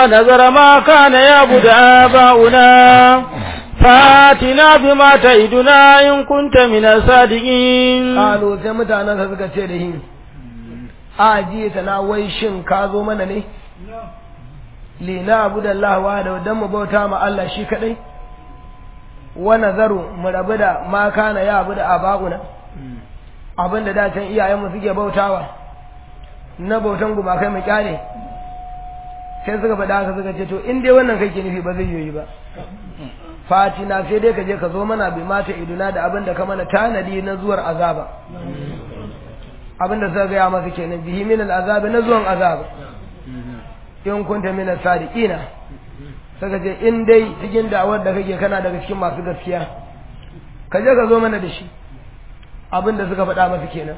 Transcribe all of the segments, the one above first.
ونذر ما كان يعبد آباؤنا فاتنا بما تعدنا إن كنت من الصادقين Ƙalo sai mutanen sa suka ce da hin, a ji ta na wai shin ka zo mana ne? Lina abu da Allah wa da don mu bauta ma Allah shi kaɗai? Wa nazaru mu rabu da ma kana ya abu da aba'una, abin da dacen iyayenmu suke bautawa, na bautan gumakai mu kyale. Sai suka faɗa haka suka ce to in dai wannan kake nufi ba zai yi ba. fatina sai dai ka je ka zo mana bi mata iduna da abin da ka mana tanadi na zuwar azaba abin da suka gaya masa kenan bihi min azabi na zuwan azaba in kunta min sadiqina saka ce in dai cikin da'awar da kake kana daga cikin masu gaskiya ka je ka zo mana da shi abin da suka faɗa masa kenan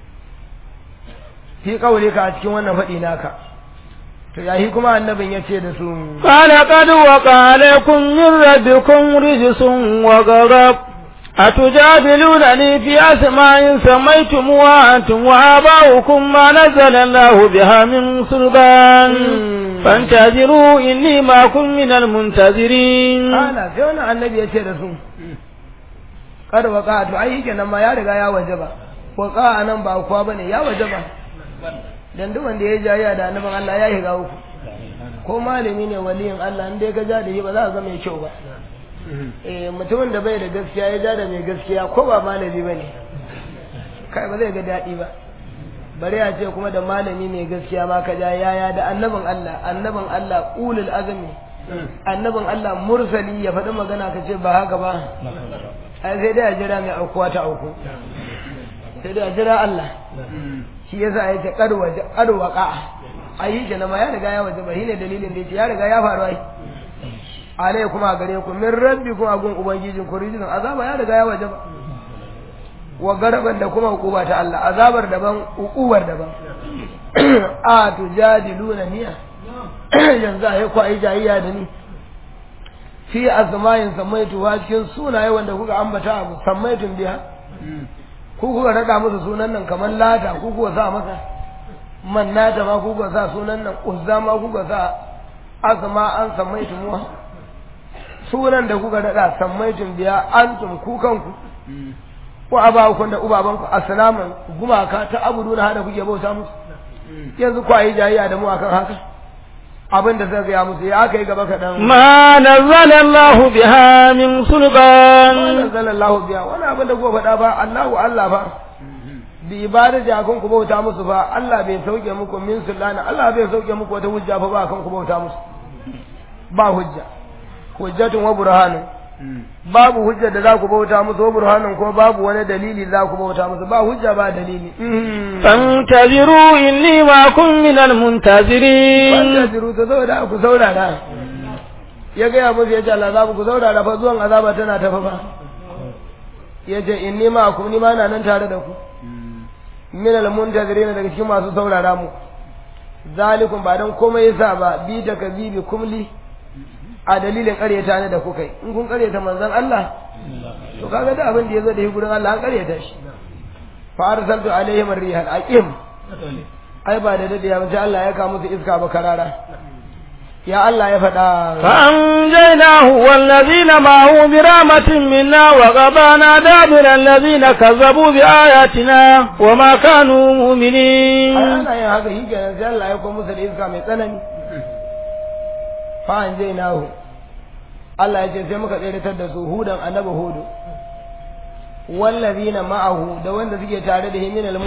fi kaule ka a cikin wannan faɗi naka to yahi kuma annabin ya ce da su قال قد وقع عليكم من ربكم رجس وغضب أتجادلونني في أسماء سميتموها أنتم وآباؤكم ما نزل الله بها من سلطان فانتظروا إني معكم من المنتظرين ana sai wani annabi ya ce da su kar waka to ai yake nan ma ya riga ya wajaba waka anan ba kuwa bane ya wajaba dan duk wanda ya jayya da annabin Allah ya higa uku ko malami ne waliyin Allah in dai ka ja da shi ba za ka ga mai kyau ba eh mutumin da bai da gaskiya ya ja da mai gaskiya ko ba malami bane kai ba zai ga daɗi ba bari a ce kuma da malami mai gaskiya ma ka ja yaya da annabin Allah annabin Allah ulul azmi annabin Allah mursali ya faɗi magana ka ce ba haka ba ai sai dai a jira mai aukuwa ta auku sai dai a jira Allah shi yasa ya ce kadwa kadwaka ayi kenan ma ya riga ya waje ba shine dalilin da yace ya riga ya faru ai alai kuma gare ku min rabbi kuma gun ubangijin ku rijin azaba ya riga ya waje ba wa garaban da kuma hukuba ta Allah azabar daban hukubar daban a tujadiluna niya yanzu ai ku ai jayayya da ni fi azmayin samaitu wa cikin sunaye wanda kuka ambata abu samaitun biya ku kuka rada musu sunan nan kamar lata ku kuka sa masa mannata ma ku kuka sa sunan nan uzza ma kuka sa azma an samaitu muwa sunan da kuka rada samaitun biya antum ku kanku ko abawakun da ubabanku assalamu gumaka ta abuduna hada kuke bauta musu yanzu ku ayi jayayya da mu akan haka abin da zai gaya musu ya aka yi gaba kaɗan. ما نزل الله بها من سلطان Wannan zalallahu biya wani abin da kuka faɗa ba Allahu Allah ba. Bi ibada da kun ku bauta musu ba Allah bai sauke muku min sulana Allah bai sauke muku wata hujja fa ba kan ku bauta musu. Ba hujja. Hujjatun wa burhanun. Babu hujja da za ku bauta musu wa burhanun ko babu wani dalili za ku bauta musu ba hujja ba dalili. فانتظروا إني معكم من المنتظرين Wanda jiru ta saboda ku saurara. Ya gaya musu ya ce Allah za ku saurara fa zuwan azaba tana tafa fa. Ya ce in nima ku ni ma na nan tare da ku. Min al-muntazirin daga cikin masu saurara mu. Zalikum ba dan komai yasa ba bi da kazibi kumli a dalilin ƙaryata ne da kuka yi. In kun ƙaryata manzon Allah to kaga da abin da ya zo da shi gurin Allah an ƙaryata shi. Fa arsaltu alaihim ar-rihal aqim. ai ba da daɗe ba sai Allah ya kawo musu iska ba karara ya Allah ya faɗa فأنجيناه والذين معه برحمة منا وقضانا دابر الذين كذبوا بآياتنا وما كانوا ai مؤمنين ana yin haka shi kenan sai Allah ya kawo musu da iska mai tsanani fa an je nahu Allah ya ce sai muka tseratar da su hudan annabi hudu wallazina ma'ahu da wanda suke tare da himin al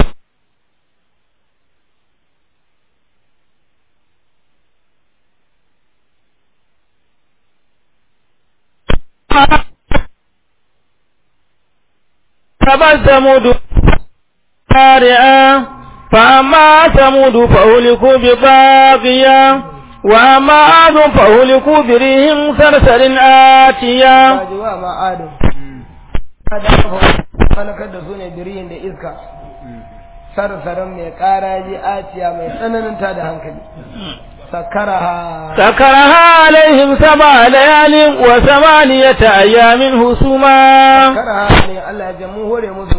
فبل ثمود قارعا فأما ثمود فأهلكوا بطاغية وأما عاد فأهلكوا بريح صرصر آتية kaji wa ma adam da aka falakar da su ne biriyin da iska sarsaran mai karaji aciya mai tsananin ta da hankali sakaraha سكرها عليهم سبع ليال وثمانية أيام هسوما sakaraha ne Allah ya jamu hore musu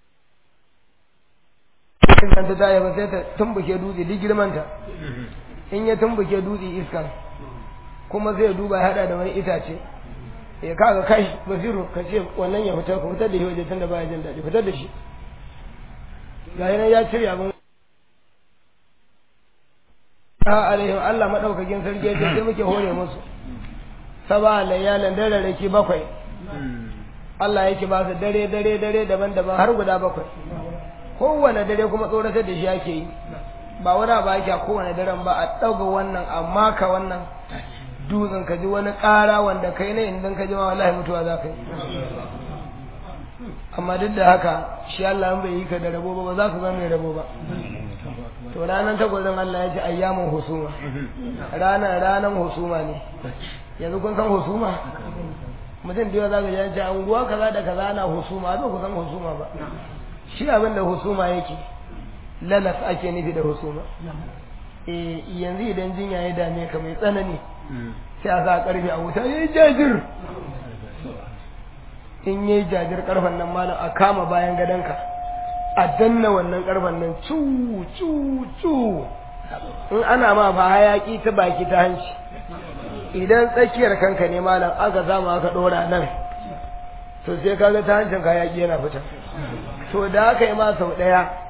idan ta tsaye ba sai ta tumbuke dutse duk girmanta in ya tumbuke dutse iskan kuma zai duba ya hada da wani itace ya kaga kai basiru ka ce wannan ya fitar ka fitar da shi waje tunda baya jin daɗi fitar da shi ga yana ya cire abin a alaihim Allah madaukakin sarki ya ce sai muke hore musu saba layyalan dare rake bakwai Allah yake ba su dare dare dare daban-daban har guda bakwai kowane dare kuma tsoratar da shi ake yi ba wani ba yake a kowane daren ba a ɗauga wannan amma ka wannan dutsen ka ji wani ƙara wanda kai ne idan ka ji ma wallahi mutuwa za ka yi amma duk da haka shi Allah bai yi ka da rabo ba ba za ka zama mai rabo ba to ranar tagwazon Allah ya ce ayyamin husuma ranar ranar husuma ne yanzu kun san husuma mutum da yawa za ka ji ce anguwa kaza da kaza ana husuma ba ku san husuma ba shi abin da husuma yake lalas ake nufi da husuma eh yanzu idan jinya ya dame ka mai tsanani sai a sa karfe a wuta yayi jajir in yayi jajir karfen nan malam a kama bayan gadonka a danna wannan karfen nan cu cu cu in ana ma fa hayaki ta baki ta hanci idan tsakiyar kanka ne malam aka zama aka dora nan to sai kaga ta hancin hayaki yana fita to da aka yi ma sau daya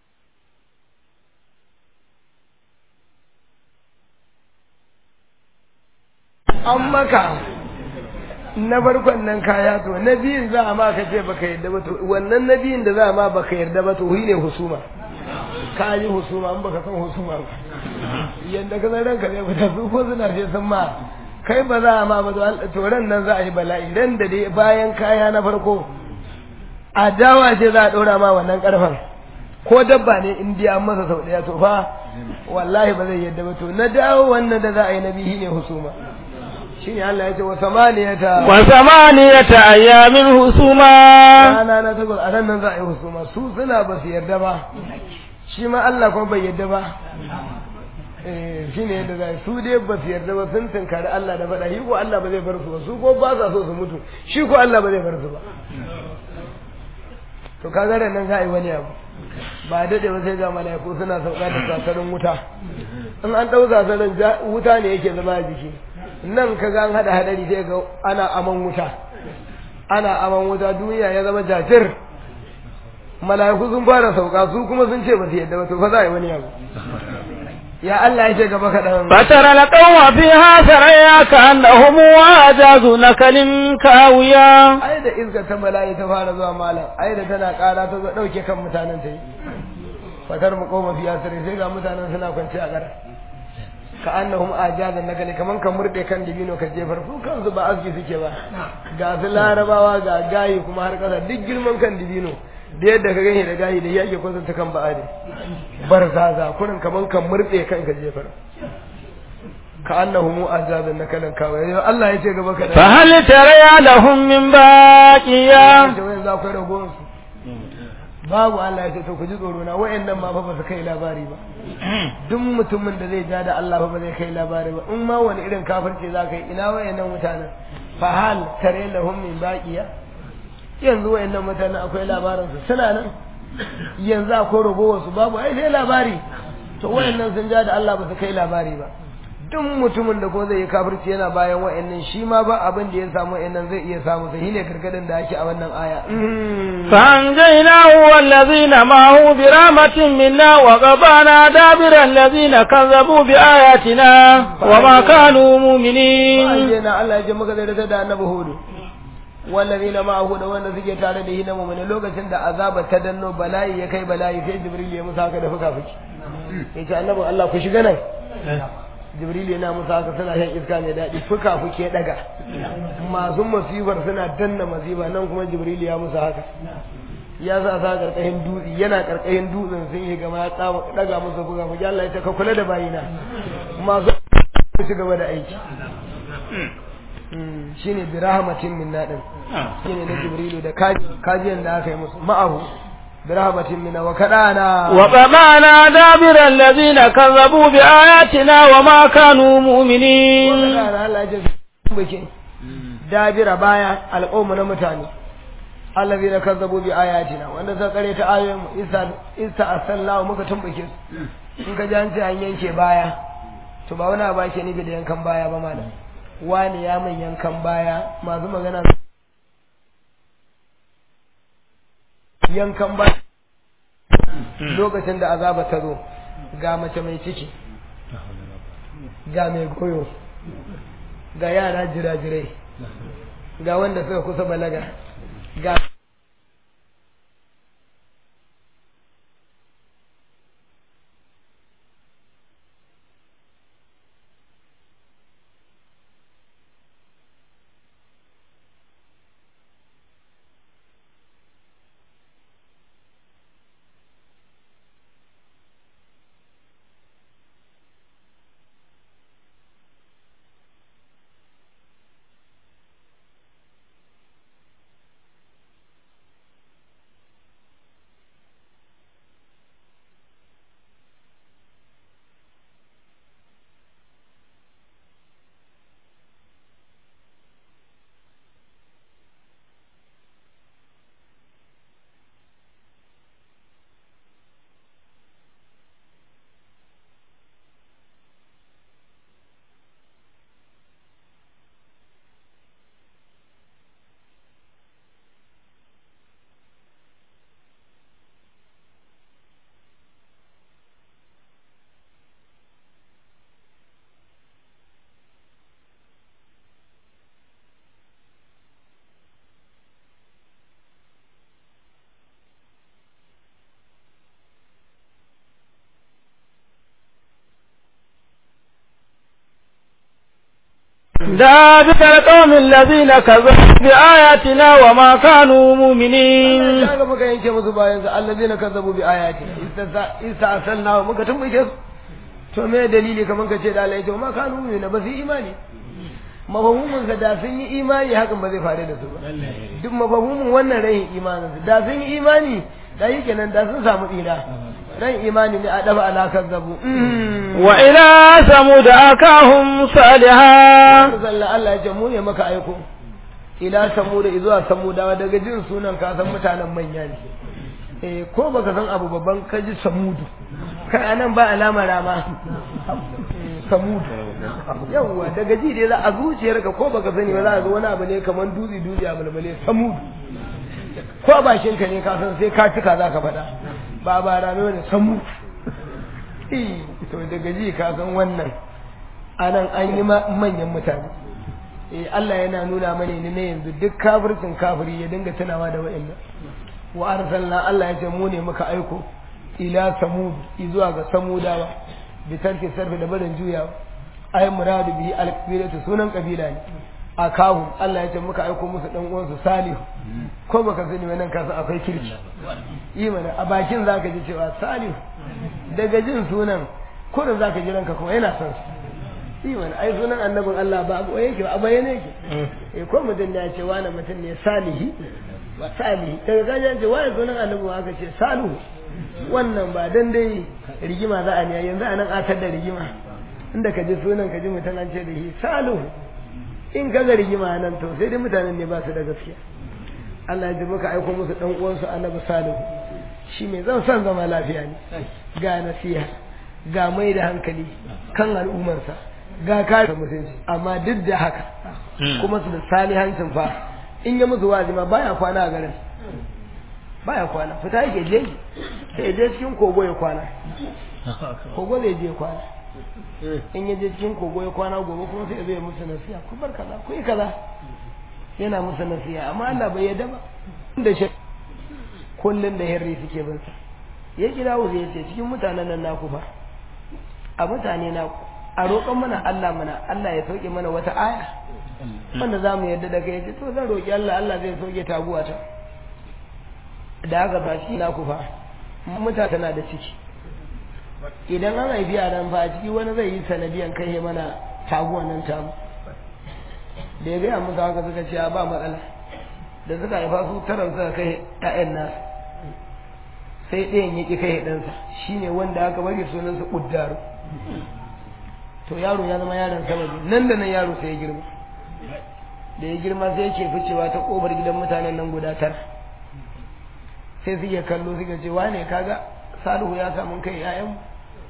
an maka na farkon nan kaya to na biyun za a ma ka ce baka yarda ba to wannan na biyun da za a ma baka yarda ba to ne husuma ka yi husuma an baka san husuma ba yadda ka san ranka zai fita su ko suna ce sun ma kai ba za a ma ba to ran nan za a yi bala'i ran da dai bayan kaya na farko adawa ce za a ɗora ma wannan ƙarfen ko dabba ne in dai an masa sau ɗaya to fa wallahi ba zai yadda ba to na dawo wannan da za a yi na bihi ne husuma shine Allah ya ce wa samaniyata wa samaniyata ayyamin husuma rana na takwas a nan nan za a yi husuma su suna ba su yarda ba shi ma Allah kuma bai yarda ba eh shine yadda za su dai ba su yarda ba sun tunkari Allah da faɗa shi ko Allah ba zai bar su ba su ko ba sa so su mutu shi ko Allah ba zai bar su ba to kaga da nan za a yi wani abu ba daɗe ba sai ga mala'iku suna sauka da sasarin wuta in an ɗau sasarin wuta ne yake zama a jiki nan ka ga an haɗa hadari sai ga ana aman wuta ana aman wuta duniya ya zama jajir mala'iku sun fara sauka su kuma sun ce ba su yadda ba to fa za a yi wani abu ya Allah ya ce gaba kaɗan فترى القوم فيها سريا كأنهم أعجاز نكل كاوية ai da iska ta mala'i ta fara zuwa malam ai da tana ƙara ta zo ɗauke kan mutanen ta yi fatar mu koma fiya sare sai ga mutanen suna kwance a ƙara ka annahum ajazan nakali kaman ka murde kan dibino ka jefar su kansu ba aski suke ba ga su larabawa ga gayi kuma har ƙasa duk girman kan dibino da yadda ka gani da gayi da yake kwatanta kan ba'a ne barzaza kurin kaman ka murde kan ka jefar ka annahum ajazan nakalan kawai Allah ya ce gaba ka da فهل ترى لهم من باقية da wayan za ku yi ragowar su babu Allah ya ce to ku ji tsoro na wayannan ma fa ba su kai labari ba duk mutumin da zai ja da Allah fa ba zai kai labari ba in ma wani irin kafirci za ka yi ina wayannan mutanen fa hal tare lahum min baqiya yanzu wayannan mutanen akwai labarin su suna nan yanzu akwai ragowar su babu ai sai labari to wayannan sun ja da Allah ba su kai labari ba duk mutumin da ko zai yi kafirci yana bayan wa'annan shi ma ba abin da ya samu wa'annan zai iya samu sai ne gargadin da ake a wannan aya فأنجيناه والذين معه برحمة منا وقطعنا دابر الذين كذبوا بآياتنا وما كانوا مؤمنين ayyana Allah ya ce maka zai da annabi hudu wallazina ma'ahu da wanda suke tare da shi na mu'mini lokacin da azaba ta danno bala'i ya kai bala'i sai jibril ya musa haka da fuka fuki yace annabi Allah ku shiga nan jibril yana musa haka suna shan iska mai daɗi fuka fuke daga masu masifar suna danna masifa nan kuma jibril ya musa haka ya sa sa karkashin dutse yana karkashin dutsen sun yi gama ya tsama daga musu fuka fuke Allah ya ce ka kula da bayina masu ci gaba da aiki shine bi rahmatin minna din shine na jibrilu da kaji kajiyan da aka yi musu ma'ahu bi rahmatin minna wa kadana وقطعنا دابر الذين كذبوا بآياتنا وما كانوا مؤمنين kadana Allah ya ce bake dabira baya al'umma na mutane allazina kazzabu bi ayatina wanda suka kare ta ayoyin mu isa isa asallahu muka tumbuke su in ka ji an ce an yanke baya to ba wani abu ake nufi da yankan baya ba malam wani ya min yankan baya masu magana yankan baya lokacin da azaba ta zo ga mace mai ciki ga mai goyo ga yara jirajirai ga wanda suka kusa balaga ga ذلك القوم الذين كذبوا بآياتنا وما كانوا مؤمنين kaga muka yanke musu bayan su allazina kazzabu bi ayati ista'salna wa muka tumbuke su to me dalili kaman ka ce da Allah ya ce ma kanu mu'mina ba su yi imani mafahumin sa da sun yi imani hakan ba zai faru da su ba duk mafahumin wannan rayin imanin su da sun yi imani da yi kenan da sun samu tsira ran imani ne a dafa ala kazzabu وإلى ثمود أخاهم صالحا sallan Allah ya ce mu ne maka aiko ila samuda zuwa samudawa daga jin sunan ka san mutanen manya ne eh ko baka san abu babban ka ji samudu kai anan ba alama rama samudu yawwa daga ji dai za a zuciyarka ko baka sani ba za a ga wani abu ne kamar dutse dutse a mulmule samudu ko a bakin ka ne ka san sai ka cika za ka faɗa ba ba rame wani samudu Eh, to daga ji ka san wannan anan an yi ma- manyan mutane eh Allah yana nuna mana ne na yanzu duk kafircin kafiri ya dinga tunawa da wa'annan wa arsalna Allah ya ce mu ne muka aiko ila samud zuwa ga samudawa bi tarki sarfi da barin juyawa ay muradu bihi al sunan kabila ne akahum Allah ya ce muka aiko musu dan uwansu salihu ko baka sani wannan kasa akwai kirki yi mana a bakin zaka ji cewa salihu daga jin sunan kurin zaka ji ranka kuma yana son su yi mana ai sunan annabin Allah ba abu yake ba a bayyane yake eh ko mutum ne ya ce wani mutum ne salihi ba salihi daga kaji an ce wani sunan annabin aka ce salihu wannan ba dan dai rigima za a ne yanzu anan atar da rigima inda ka ji sunan ka ji mutum an ce da shi salihu in ka ga rigima nan to sai dai mutanen ne ba su da gaskiya Allah ya ji muka aiko musu dan uwansu annabi salihu shi mai zan son zama lafiya ne ga nasiha ga mai da hankali kan al'ummarsa ga kare mutunci amma duk da haka kuma su da salihancin fa in ya musu wazi ma baya kwana a garin baya kwana fita yake je sai ya je cikin kogo ya kwana kogo zai je kwana in ya je cikin kogo ya kwana gobe kuma sai ya zo ya musu nasiha ku bar kaza ku yi kaza yana musu nasiha amma Allah bai yarda ba da shi kullun da hirri suke bin sa ya kira wuce ya ce cikin mutanen nan naku fa a mutane naku a roƙon mana Allah mana Allah ya sauke mana wata aya wanda za mu yarda da kai ce to zan roƙi Allah Allah zai sauke taguwa ta da aka ba shi naku fa mutane tana da ciki idan an haifi a nan fa a ciki wani zai yi sanadiyan kai mana taguwan nan tamu da ya gaya musu haka suka ce ba matsala da suka haifa su taron suka kai ƴaƴan nasu sai ɗayan ya ƙi kai ɗansa shine wanda aka bari sunansa ƙuddaru to yaro ya zama yaron sababi nan da nan yaro sai ya girma da ya girma sai yake ficewa ta ƙofar gidan mutanen nan guda tara sai suke kallo suka ce wane kaga salihu ya samu kai ƴaƴanmu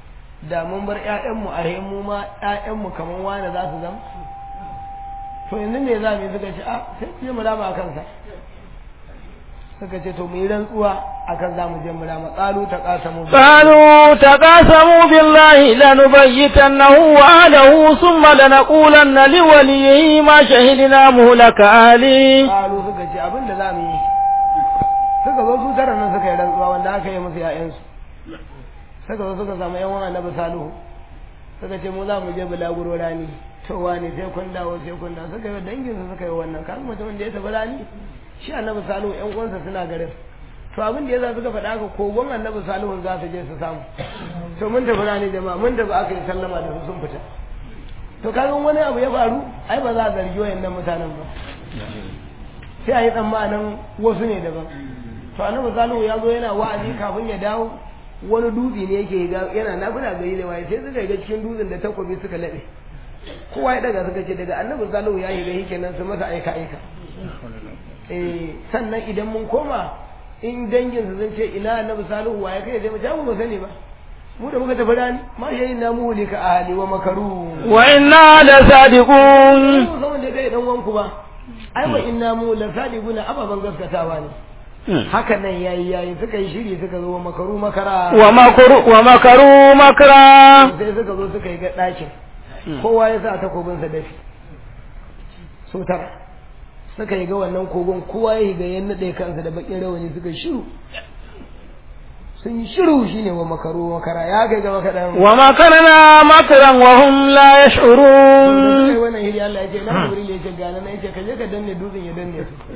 da mun bar ƴaƴanmu a mu ma ƴaƴanmu kamar wani za su zama to yanzu me za mu yi suka ce a sai mu je mu rama a kansa suka ce to mu yi rantsuwa akan za mu je mu rama qalu ta qasamu قالوا تقاسموا بالله لنبيتنه وأهله ثم لنقولن لوليه ما شهدنا مهلك أهله qalu suka ce abin da za mu yi suka zo su tara nan suka yi rantsuwa wanda aka yi musu ƴaƴansu suka zo suka samu ƴan wani annabi salihu suka ce mu za mu je bulaguro rani to wani sai kun dawo sai kun dawo suka yi dangin su suka yi wannan kan mutumin da ya tafi rani shi annabi salihu ƴan uwansa suna garin to abin da yasa suka faɗa haka kogon annabi salihu za su je su samu to mun tafi rani jama'a mun tafi aka yi sallama da su sun fita to kaga wani abu ya faru ai ba za a zargi wayannan mutanen ba sai a yi tsammanin wasu ne daban to annabi salihu ya zo yana wa'azi kafin ya dawo wani dutse ne yake ga yana nafila gari da waye sai suka ga cikin dutsen da takobi suka laɓe kowa ya daga suka ce daga annabi salihu ya yi ga kenan su masa aika aika eh sannan idan mun koma in dangin su sun ce ina annabi salihu waye kai sai mu ja mu ba sani ba mu da muka tafi rani ma yayin na mu lika ahli wa makaru وإنا لصادقون mu san wanda kai dan wanku ba ai wa inna mu la sadiquna ababan gaskatawa ne haka nan yayi yayi suka yi shiri suka zo makaru makara ومكروا ومكروا مكرا sai suka zo suka yi ga ɗakin kowa ya sa takobinsa dafi su tara suka yi ga wannan kogon kowa ya yi ga yan naɗe kansa da bakin rawani suka yi shiru sun yi shiru shine wa makaru makara ya kai gaba kaɗan ومكرنا مكرا وهم لا da suka يشعرون yi wannan hiri Allah ya ce na jibril ya ce gane na ya ce ka je ka danne dutsen ya danne su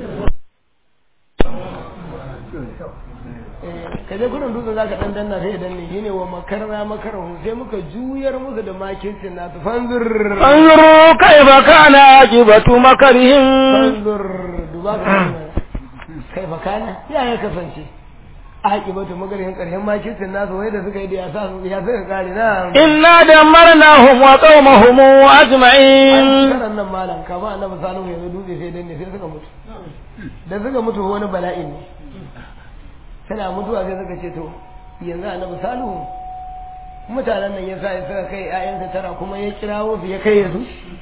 Eh, ka je gudun dutsen za ka dan danna sai ya danne shine wa makarna makarahu sai muka juyar musu da makircin nasu fanzur انظروا كيف كان عاقبة مكرهم fanzur duba ka gani kai fa kana ya ya kasance a haƙibatu magarin ƙarshen makircin nasu wai da suka yi da ya sa su ya suka kare na إنا دمرناهم وقومهم أجمعين karan nan malam kama annabi salihu yanzu dutse sai danne sai suka mutu da suka mutu wani bala'i ne suna mutuwa sai suka ce to yanzu annabi salihu mutanen nan ya sa ya suka kai ƴaƴansa tara kuma ya kirawo su ya kai su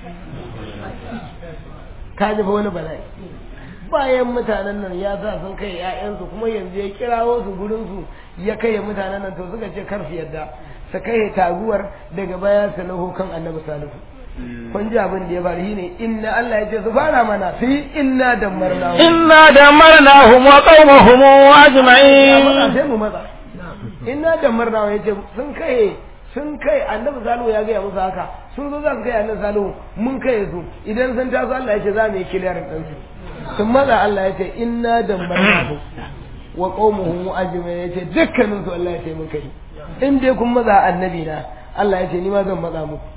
ka ji fa wani bala'i bayan mutanen nan ya sa sun kai ƴaƴansu kuma yanzu ya kirawo su gurin su ya kai mutanen nan to suka ce kar su yadda su kai taguwar daga baya su naho kan annabi salihu kun ji abin da ya faru shine inna Allah ya ce su fara mana fi inna dammarna إنا دمرناهم وقومهم matsa أجمعين sai mu matsa inna dammarna ya ce sun kai sun kai annabi salihu ya gaya musu haka sun zo za su kai annabi salihu mun kai su idan sun taso Allah ya ce za mu yi kiliyar ɗan su sun matsa Allah ya ce inna dammarna wa qaumuhum ajma'in ya ce dukkanin su Allah ya ce mun kai in dai kun matsa annabi na Allah ya ce ni ma zan matsa muku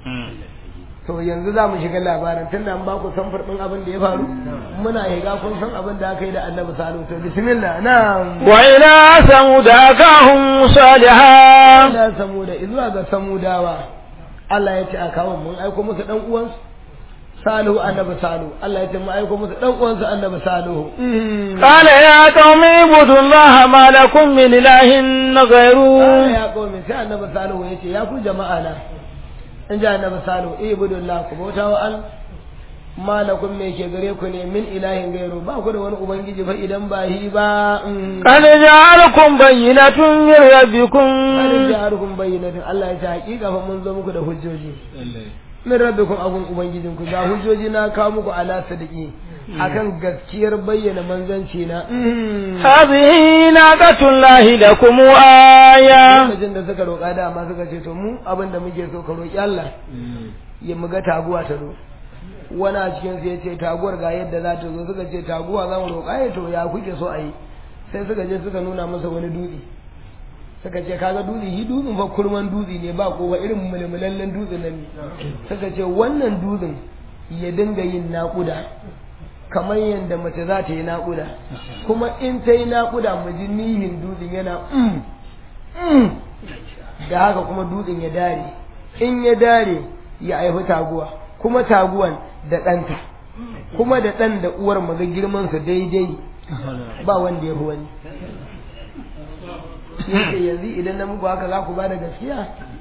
to yanzu za mu shiga labarin tun da an ba ku samfur ɗin abin da ya faru muna higa kun san abin da aka yi da annabi salihu to bismillah na وإلى ثمود أخاهم صالحا ila samuda zuwa ga samudawa Allah ya ce a kawo mun aiko musu dan uwansu salihu annabi salihu Allah ya ce mun aiko musu dan uwansu annabi salihu قال يا قوم اعبدوا الله ما لكم من إله Allah غيره ya kawo sai annabi salihu ya ce ya ku jama'a na in ji annabi salihu ibudullah ku bauta wa al malakum me ke gare ku ne min ilahin gairu ba ku da wani ubangiji fa idan ba hi ba قد جعلكم بينة من ربكم Kada jarukum bayyinatin Allah ya ce hakika fa mun zo muku da hujjoji min rabbikum abun ubangijinku ga hujjoji na kawo muku ala sadiki akan gaskiyar bayyana manzanci na هذه ناقة الله لكم آية lokacin da suka roƙa dama suka ce to mu abin da muke so ka roƙi Allah ya muga taguwa ta zo wani a cikin su ya ce taguwar ga yadda za ta zo suka ce taguwa za mu roƙa ya to ya kuke so a yi sai suka je suka nuna masa wani dutse suka ce kaga dutse shi dutsen fa kurman dutse ne ba ko ba irin mulmulallen dutse nan ne suka ce wannan dutsen ya dinga yin naƙuda kamar yadda mace za ta yi naƙuda kuma in ta yi naƙuda mu ji nihin dutsen yana mm, mm. da haka kuma dutsen ya dare in ya dare ya haifi taguwa kuma taguwan da ɗanta kuma da ɗan da uwar maga girman su daidai ba wanda ya fi wani yake yanzu idan na muku haka za ku ba da gaskiya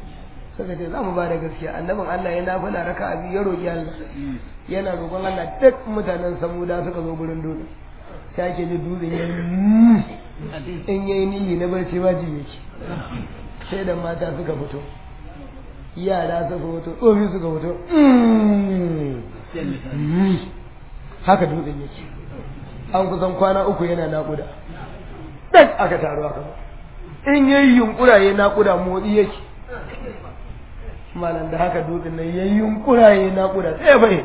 suka ce za mu ba da gaskiya annabin Allah ya nafila raka abi ya roƙi Allah yana roƙon Allah duk mutanen samuda suka zo gurin dutse sai ake ji dutsen ya in yayi niyi na barci ba ji yake sai da mata suka fito yara suka fito tsofi suka fito haka dutsen yake an kusan kwana uku yana naƙuda ɗan aka taru aka ba in yayi yunkura ya naƙuda motsi yake malam da haka dutsen nan yayi yunkura ya naƙuda sai bai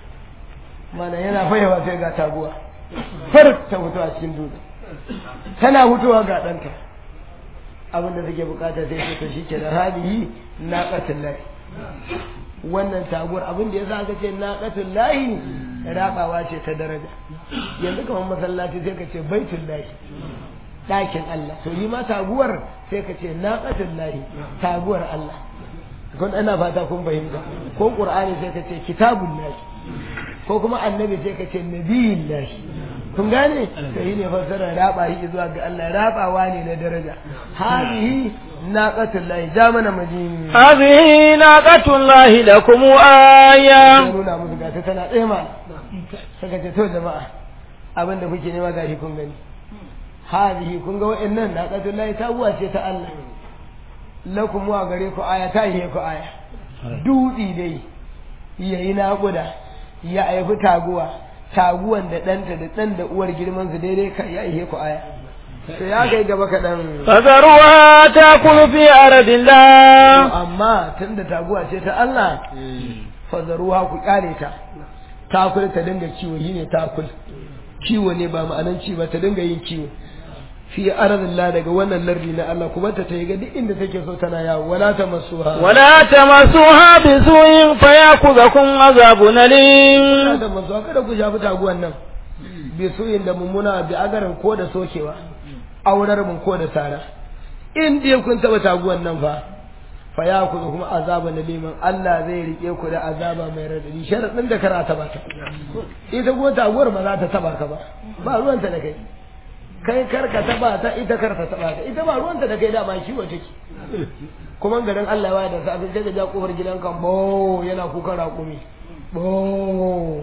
malam yana fayewa sai ga taguwa far ta fito a cikin dutsen tana fitowa ga ɗanta abin da take bukata sai ce to shike da hadihi naqatul lahi wannan taguwar abin da yasa aka ce naqatul lahi rabawa ce ta daraja yanzu kamar masallaci sai ka ce baitul lahi ɗakin Allah to yi ma taguwar sai ka ce naqatul lahi taguwar Allah kun ana fata kun fahimta ko qur'ani sai ka ce kitabul lahi ko kuma annabi sai ka ce nabiyul lahi kun gane to yi ne fassarar raba shi zuwa ga Allah rabawa ne na daraja hadihi naqatul lahi ja mana majini هذه ناقة الله لكم آية nuna musu gata tana tsaye ma saka ce to jama'a abin da kuke nema gashi kun gani hadihi kun ga wa'annan naqatul lahi tabuwa ce ta Allah lakum wa gare ku aya ta yi ku aya dutsi dai yayi naƙuda ya aifi taguwa taguwan da ɗanta da ɗan da uwar girman su daidai ka ya ihe ku aya to ya kai gaba kaɗan فذروها تأكل في أرض الله amma tun da taguwa ce ta Allah fazaruwa ku ƙare ta takul ta dinga kiwo shi ne takul kiwo ne ba ma'anan ci ba ta dinga yin kiwo fi arzillah daga wannan lardi na Allah kuma ta tayi ga duk inda take so tana yawo wala ta masuha ولا تمسوها بسوء فيأخذكم عذاب wala أليم ta masuha kada ku shafi taguwan nan bi suyin da mummuna bi agarin ko da sokewa aurar mun ko da sara in dai kun taba taguwan nan fa fa ya ku kuma azaba na liman Allah zai rike ku da azaba mai radadi sharadin da kara taba ta ita kuma taguwar ba za ta taba ka ba ba ruwanta da kai kai kar ka taba ta ita kar ta taba ka ita ba ruwanta da kai dama kiwo take kuma garin Allah ya da safe sai ka ja kofar gidanka bo yana kukan raƙumi bo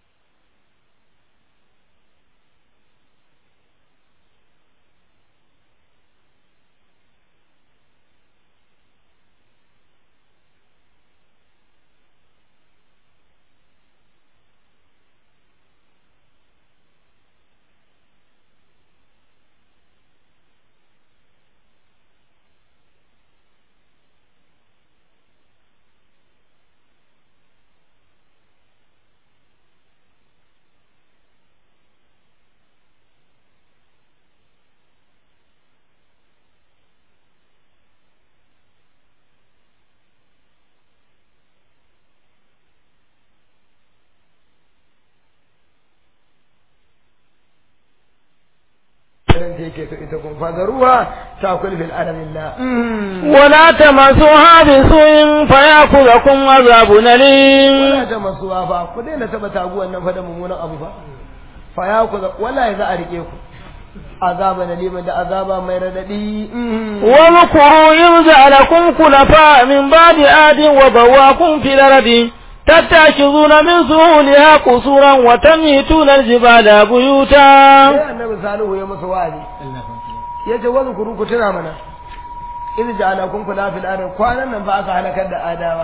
irin ta yake so ita kun fadaruwa ta kulfil alamillah ولا تمسوها بسوء فيأخذكم عذاب أليم wala ta masuwa fa ku daina taba taguwan nan fa da mummunan abu fa fa ya ku wallahi za a rike ku azaba na liman da azaba mai radadi واذكروا إذ جعلكم خلفاء من بعد آد وبواكم في الأرض تتخذون من سهولها قصورا وتنهتون الجبال بيوتا sai annabi salihu ya masa wa'azi ya ce wani kuru ku tuna mana idh ja'alakum kula fil ardi kwanan nan ba aka halakar da adawa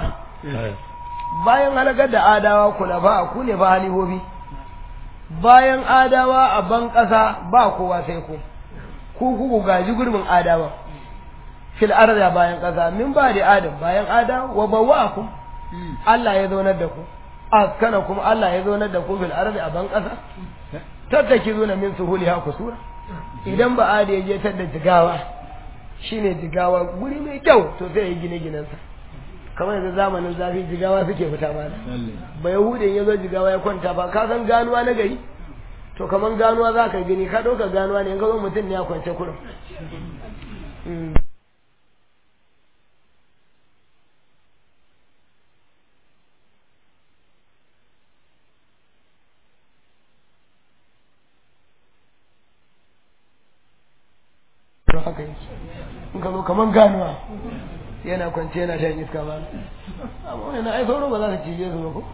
bayan halakar da adawa kula ba ku ne ba halihobi bayan adawa a ban ƙasa ba kowa sai ku ku ku gaji gurbin adawa fil ardi bayan ƙasa min ba da adam bayan adawa wa bawwa'akum Allah ya zaunar da ku askana kuma Allah ya zaunar da ku fil ardi a ban ƙasa tattaki zuna min suhuliha kusura idan ba adi ya je tadda jigawa shine jigawa guri mai kyau to sai ya gine ginensa kamar yanzu zamanin zafi jigawa suke fita mana ba yahudin ya zo jigawa ya kwanta ba ka san ganuwa na gari to kamar ganuwa za ka gani ka ɗauka ganuwa ne in ka zo mutum ne ya kwance kurin to haka yake in ka zo kaman ganuwa yana kwance yana shan iska ba amma wani ai sauro ba za ka cije su ba ko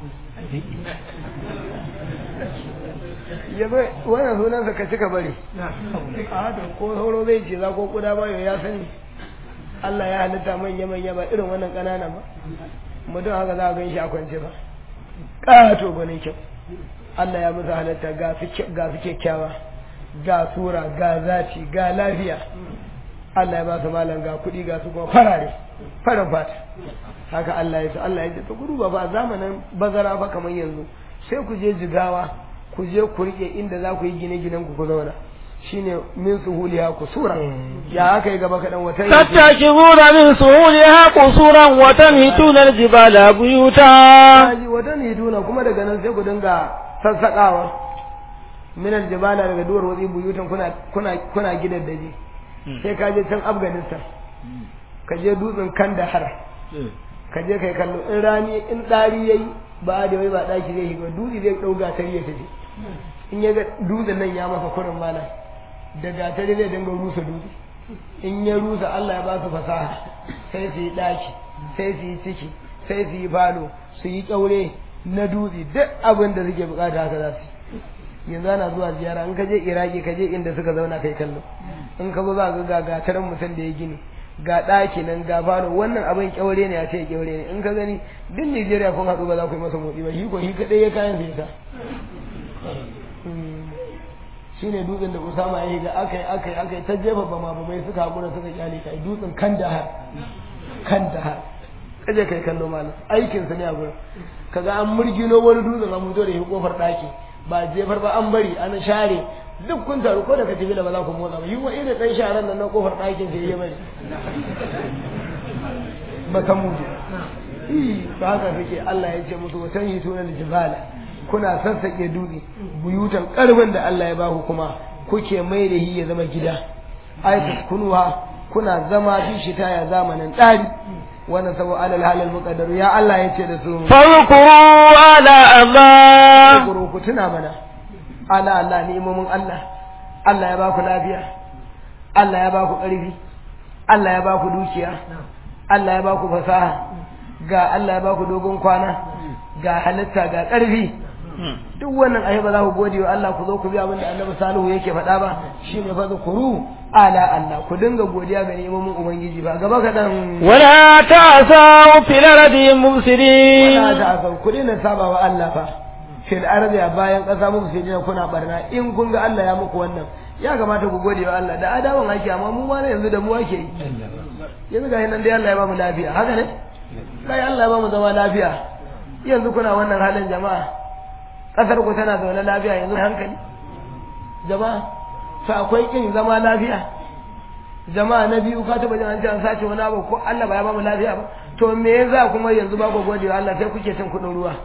ya bai wannan sunansa ka cika bari a to ko sauro zai ce za ko kuda ba ya sani Allah ya halitta manya manya ba irin wannan ƙanana ba mutum haka za a gan shi a kwance ba ƙato gwanin kyau Allah ya musu halitta ga su kyakkyawa ga sura ga zaci ga lafiya Allah ya ba su malam ga kuɗi ga su kuma farare farin fata haka Allah ya ce Allah ya ce ta gudu ba ba zamanin bazara ba kamar yanzu sai ku je jigawa ku je ku rike inda za ku yi gine-ginen ku ku zauna shine min suhuliha kusura ya aka yi gaba kaɗan wata tattakibuna min suhuliha kusuran wa tanhituna aljibala buyuta wata nituna kuma daga nan sai ku dinga sassaƙawa min aljibala daga duwar watsi buyutan kuna kuna kuna gidan daji sai ka je can afghanistan ka je dutsen kandahar ka je kai kallo in rani in ɗari yayi ba da wai ba ɗaki zai shiga dutse zai ɗau gatari ya tafi in ya ga dutsen nan ya masa kurin malam da gatari zai dinga rusa dutse in ya rusa Allah ya ba su fasaha sai su yi ɗaki sai su yi ciki sai su yi falo su yi ƙaure na dutse duk abin da suke bukata haka za su yanzu ana zuwa ziyara in ka je iraki ka je inda suka zauna kai kallo in ka zo za ka ga gatarin mutum da ya gini ga ɗaki nan ga falo wannan abin kyaure ne ya ce kyaure ne in ka gani duk Nijeriya kun haɗu ba za ku yi masa motsi ba shi ko shi kaɗai ya kayan sai ta shi ne dutsen da Usama ya yi ga aka yi aka yi aka yi ta jefa bama bamai suka haƙura suka kyale kai dutsen kan dahar kan dahar kaje kai kallo malam aikin sa ne a gurin kaga an murgino wani dutsen an mutu da shi kofar ɗaki ba jefar ba an bari an share duk kun taru ko da katibila ba za ku motsa ba yi wa irin ɗan sharan nan na kofar ɗakin sai ya bari ba ta mutu ba haka suke Allah ya ce musu watan yi tunan jibala kuna sassaƙe dutse buyutan ƙarfin da Allah ya baku kuma kuke mai da ya zama gida ai kunuwa kuna zama fi shita ya zamanin ɗari wannan sabo alal halal muqaddar ya Allah ya ce da su farkuru ala Allah ku tuna mana ala Allah ni'imomin Allah Allah ya baku lafiya Allah ya baku ƙarfi Allah ya baku dukiya Allah ya baku fasaha ga Allah ya baku dogon kwana ga halitta ga ƙarfi duk wannan ayi ba za ku gode wa Allah ku zo ku bi abin da Annabi Salihu yake faɗa ba shine fa zukuru ala Allah ku dinga godiya ga neman ubangiji ba gaba kadan wala ta'sau fil ardi mufsidin wala ta'sau ku dinga saba wa Allah fa fil ardi a bayan ƙasa mufsidin kuna barna in kun ga Allah ya muku wannan ya kamata ku gode wa Allah da adawan ake amma mu ma yanzu da mu ake yi yanzu ga nan dai Allah ya ba mu lafiya haka ne kai Allah ya ba mu zama lafiya yanzu kuna wannan halin jama'a kasar ku tana zaune lafiya yanzu hankali jama'a sa akwai kin zama lafiya jama'a na biyu ka taba jin an ce an sace wani abu ko Allah ba ya ba mu lafiya ba to me yasa kuma yanzu ba ku gode wa Allah sai kuke cin kudin ruwa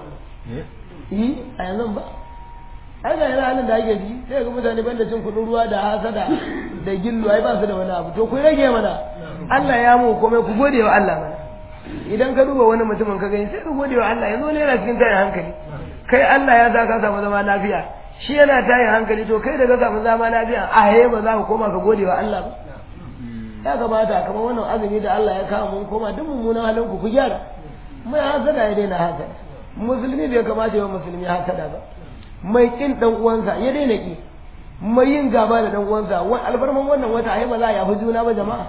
yi a yanzu ba ai ga yana halin da ake ji sai ga mutane banda cin kudin ruwa da hasada da gillu ai ba su da wani abu to ku rage mana Allah ya mu komai ku gode wa Allah mana idan ka duba wani mutumin ka gani sai ka gode wa Allah yanzu wani yana cikin tayin hankali kai Allah ya sa ka samu zama lafiya shi yana tayin hankali to kai da ka samu zama lafiya a haye ba za ka koma ka gode wa Allah ba ya kamata kamar wannan azumi da Allah ya kawo mun koma duk mummunan halin ku ku gyara mai hasada ya daina hasada musulmi bai kamata ya musulmi hasada ba mai kin dan uwansa ya daina ki mai yin gaba da dan uwansa albarman wannan wata ai ba za a yafi juna ba jama'a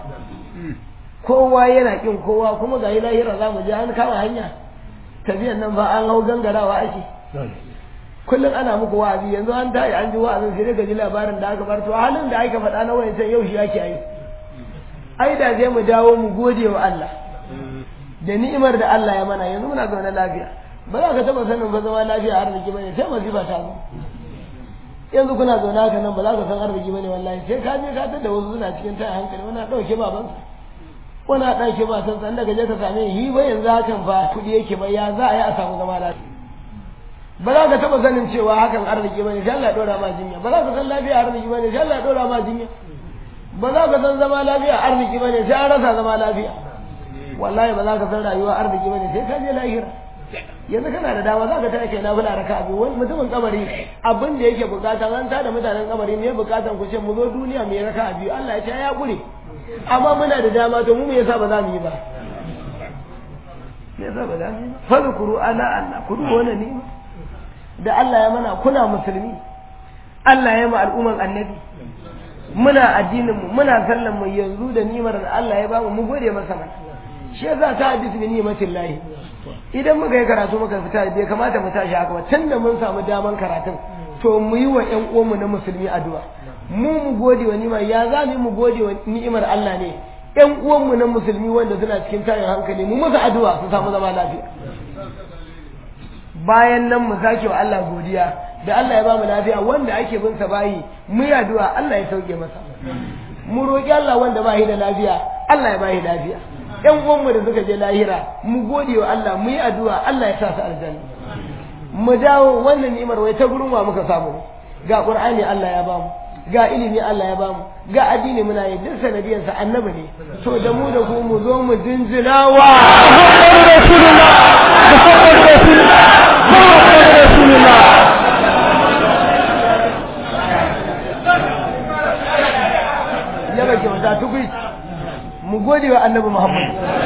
kowa yana kin kowa kuma ga yi lahira za mu je an kama hanya tafiyan nan ba an hau gangarawa ake kullum ana muku wa'azi yanzu an tayi an ji wa'azin sai ka ji labarin da aka bar to halin da aka faɗa na wayancan yau shi ake yi ai da zai mu dawo mu gode wa Allah da ni'imar da Allah ya mana yanzu muna zaune lafiya ba za ka taba sanin ba zama lafiya arziki bane sai masifa ta zo yanzu kuna zaune haka nan ba za ka san arziki bane wallahi sai ka je ka tada wasu suna cikin tayin hankali wani dauke babansa wani a ɗauke ba san san daga je ka same shi ba yanzu hakan fa kuɗi yake ba ya za a yi a samu zama lafiya ba za ka taɓa sanin cewa hakan arziki ba ne sai Allah ya ɗora ma jinya ba za ka san lafiya arziki ba ne sai Allah ya ɗora ma jinya ba za ka san zama lafiya arziki ba ne sai an rasa zama lafiya wallahi ba za ka san rayuwa arziki ba ne sai ka je lahira yanzu kana da dama za ka tare kai na fula raka abu wani mutumin kabari abin da yake bukata an tada mutanen kabari ne bukatan ku ce mu zo duniya mai raka biyu Allah ya ce ya gure amma muna da dama to mu me yasa ba za mu yi ba me yasa ba za mu yi ba fadhkuru ala Allah ku duba wannan ni'ima da Allah ya mana kuna musulmi Allah ya ma al'umman annabi muna addinin mu muna sallan mu yanzu da ni'imar da Allah ya bamu mu gode masa mana shi yasa ta hadisi bi ni'matin lahi idan muka yi karatu muka fita bai kamata mu tashi haka ba tunda mun samu daman karatun to mu yi wa ƴan uwanmu na musulmi addu'a mu mu gode wa ni'imar ya za mu gode wa ni'imar Allah ne ƴan uwanmu na musulmi wanda suna cikin tayin hankali mu musu addu'a su samu zama lafiya bayan nan mu sake wa Allah godiya da Allah ya bamu lafiya wanda ake bin sa bayi mu yi addu'a Allah ya sauke masa mu roki Allah wanda ba shi da lafiya Allah ya ba shi lafiya ƴan uwanmu da suka je lahira mu gode wa Allah mu yi addu'a Allah ya sa su aljanna mu dawo wannan ni'imar wai ta gurin wa muka samu ga Qur'ani Allah ya bamu ga ilimi Allah ya bamu ga addini muna yi duk sanadiyar sa annabi ne to da mu da ku mu zo mu jinjina wa rasulullah muhammad rasulullah muhammad rasulullah ya ga kyauta tukui mu gode wa annabi Muhammad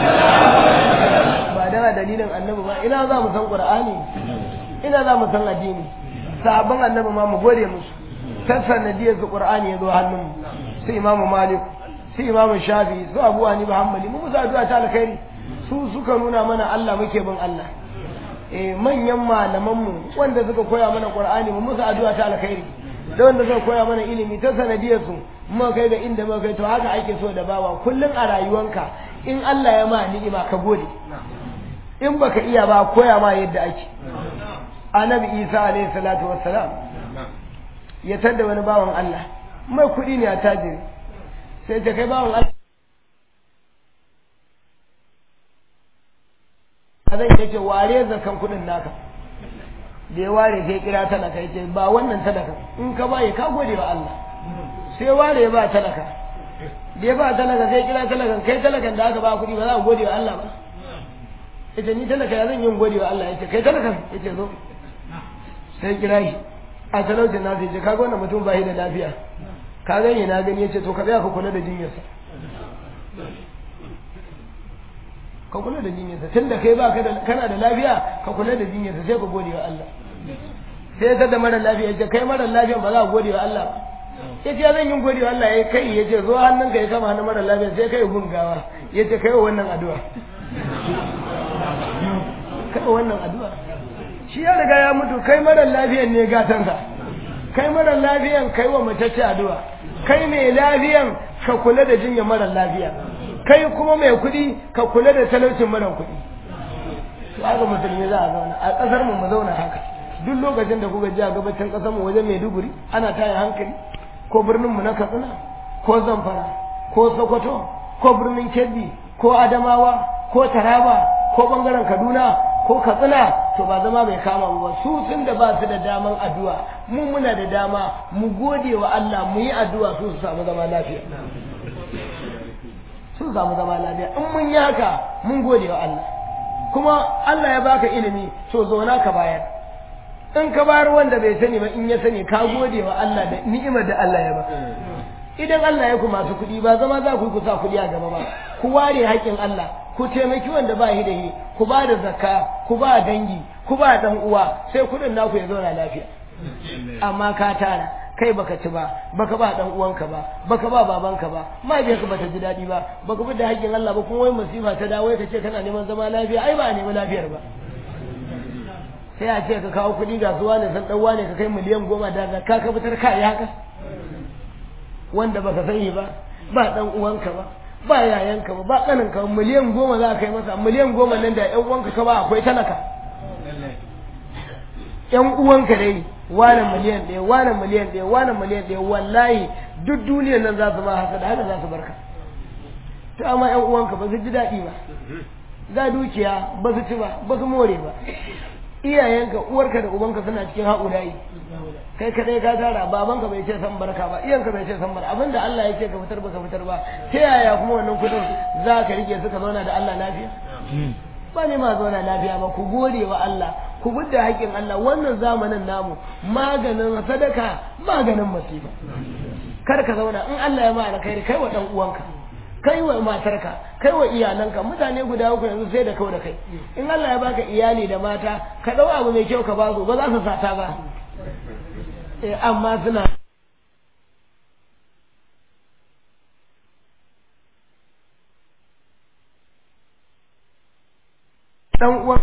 ba dana dalilin annabi ba ina za mu san Qur'ani ina za mu san addini sahabban annabi ma mu gode musu ta sanadiyar su Qur'ani ya zo hannun su Imam Malik su Imam Shafi su Abu Hanifa Hanbali mu musu addu'a ta alkhairi su suka nuna mana Allah muke bin Allah eh manyan malaman mu wanda suka koya mana Qur'ani mu musu addu'a ta alkhairi da wanda suka koya mana ilimi ta sanadiyar su muka kai ga inda muka kai to haka ake so da bawa kullun a rayuwanka in Allah ya ma ni'ima ka gode in baka iya ba koya ma yadda ake annabi Isa alaihi salatu wassalam ya tadda wani bawan Allah mai kuɗi ne a tajiri sai ta kai bawan Allah zai yake ware zakan kuɗin naka da ya ware sai kira talaka yace ba wannan talaka in ka baye ka gode wa Allah sai ware ba talaka da ya ba talaka sai kira talakan kai talakan da aka ba kuɗi ba za ka gode wa Allah ba yace ni talaka ya zan yin gode wa Allah yace kai talakan yace zo sai kira shi a talaucin na sai ce kaga wannan mutum ba shi da lafiya ka gani na gani yace to ka tsaya ka kula da jinyarsa ka kula da jinyarsa tun da kai ba kana da lafiya ka kula da jinyarsa sai ka gode wa Allah sai ta da mara lafiya yace kai mara lafiya ba za ka gode wa Allah ba yace zan yin gode wa Allah ya kai yace zo hannun ka ya kama hannun mara lafiya sai kai gungawa yace kai wannan addu'a kai wannan addu'a shi ya riga ya mutu kai mara lafiyan ne gatansa kai mara lafiyan kai wa matacce addu'a kai mai lafiyan ka kula da jinya mara lafiya kai kuma mai kuɗi ka kula da talaucin mara kuɗi to haka musulmi za a zauna a ƙasar mu mu zauna haka duk lokacin da kuka ji a gabacin ƙasar mu wajen Maiduguri ana taya hankali ko birnin mu na Katsina ko Zamfara ko Sokoto ko birnin Kebbi ko Adamawa ko Taraba ko bangaren Kaduna ko Katsina to ba zama bai kama mu ba su sun da ba su da daman addu'a mu muna da dama mu gode wa Allah mu yi addu'a su su samu zama lafiya sun samu zama lafiya in mun yi haka mun gode wa Allah kuma Allah ya baka ilimi to zauna ka bayar in ka bayar wanda bai sani ba in ya sani ka gode wa Allah da ni'imar da Allah ya ba idan Allah ya ku masu kuɗi ba zama za ku yi ku sa kuɗi a gaba ba ku ware haƙƙin Allah ku taimaki wanda ba shi da shi ku ba da zakka ku ba dangi ku ba dan uwa sai kuɗin naku ya zauna lafiya amma ka tara kai baka ci ba baka ba dan uwanka ba baka ba babanka ba mahaifiyarka bata ji daɗi ba baka bi da haƙƙin Allah ba kuma wai masifa ta dawo ka ce kana neman zama lafiya ai ba a nemi lafiyar ba sai a ce ka kawo kuɗi ga zuwa ne san ɗauwa ne ka kai miliyan goma da zakka ka fitar ka yi haka wanda baka sani ba ba dan uwanka ba ba yayanka ba ba kaninka ba miliyan goma za ka kai masa miliyan goma nan da yan uwanka ka ba akwai talaka yan uwanka dai wani miliyan ɗaya wani miliyan ɗaya wani miliyan ɗaya wallahi duk duniyar nan za su ma haka da haka za su barka to amma yan uwanka ba su ji daɗi ba ga dukiya ba su ci ba ba su more ba iyayenka uwarka da ubanka suna cikin haƙulayi kai kadai ka tara babanka bai ce san barka ba iyanka bai ce san barka abinda Allah ya ce ka fitar ba ka fitar ba ta yaya kuma wannan kudin za ka rike suka zauna da Allah lafiya ba ne ma zauna lafiya ba ku gode wa Allah ku gudda haƙƙin Allah wannan zamanin namu maganin sadaka maganin masifa kar ka zauna in Allah ya ma alkhairi kai wa dan uwanka kai wa matarka kai wa iyalanka mutane guda uku yanzu sai da kau da kai in Allah ya baka iyali da mata ka dau abu mai kyau ka ba su ba za su sata ba eh amma suna dan uwan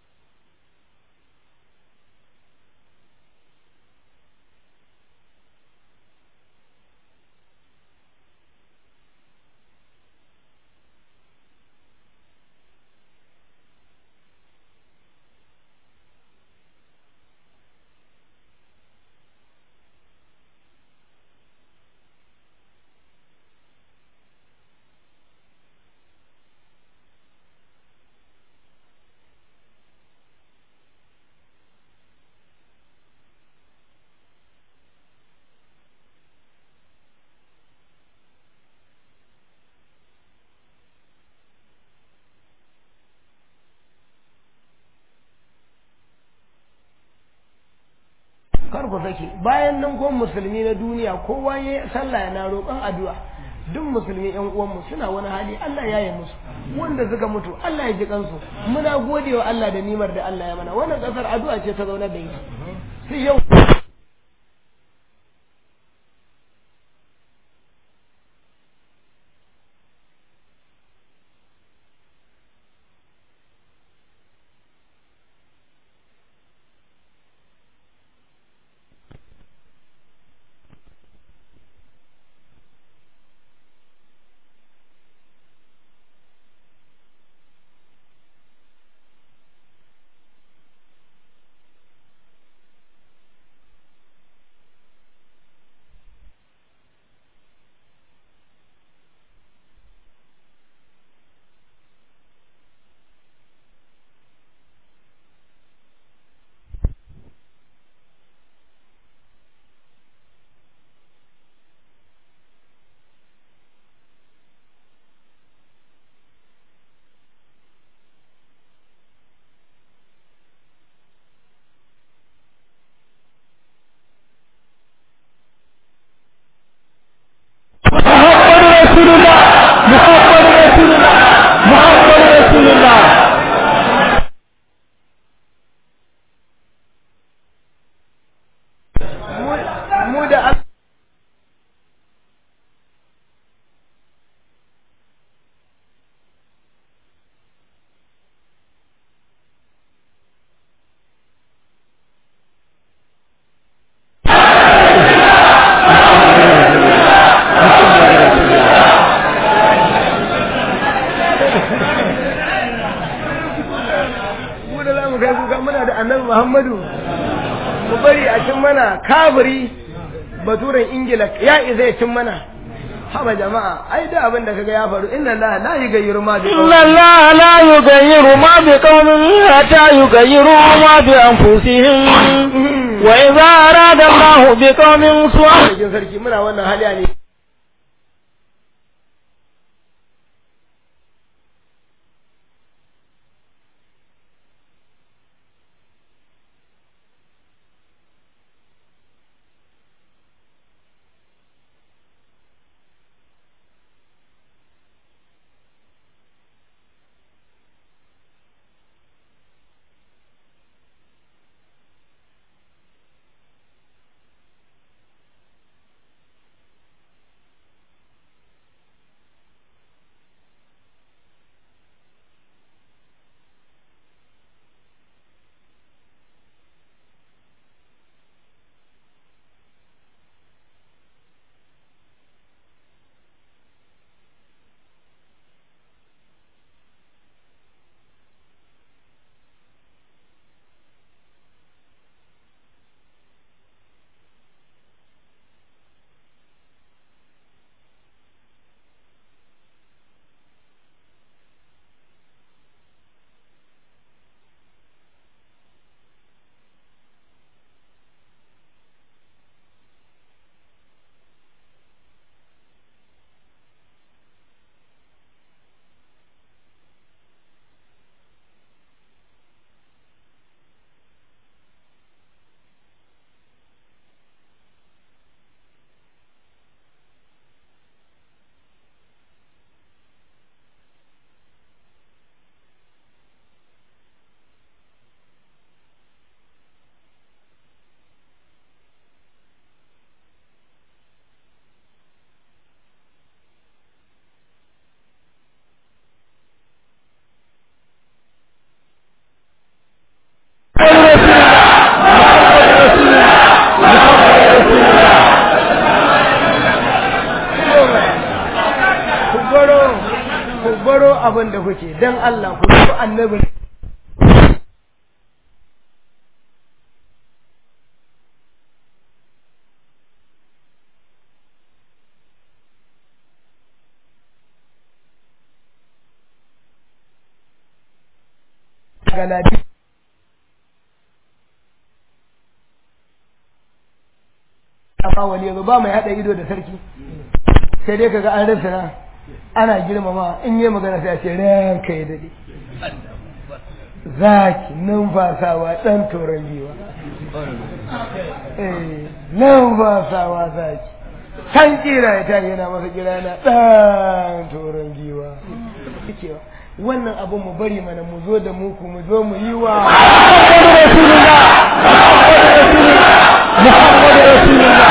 kar ku sake bayan nan ko musulmi na duniya kowa ya sallah yana roƙon addu'a duk musulmi yan uwanmu suna wani hali Allah ya yi musu wanda suka mutu Allah ya ji kansu muna godewa Allah da nimar da Allah ya mana wannan kasar addu'a ce ta zauna da ita sai yau mu da Allah mu da za mu kai kuka muna da annabi Muhammadu mu bari a cin mana kafiri baturen ingila ya isa ya cin mana haba jama'a ai da abin da kaga ya faru inna la la yughayyiru ma bi إن الله لا يغير ما بقوم حتى يغيروا ما بأنفسهم وإذا أراد الله بقوم سوءا cikin sarki muna wannan hali ne abin da kuke dan Allah ku so annabi galadi amma wani yanzu ba mai haɗa ido da sarki sai dai kaga an rasa na ana girmama in yi magana sai a ce ranka ya daɗe zaki numfasawa ɗan toron giwa eh numfasawa zaki kan kira ya tayi yana masa kira yana ɗan toron giwa cewa wannan abin mu bari mana mu zo da muku mu zo mu yi wa Muhammadu Rasulullah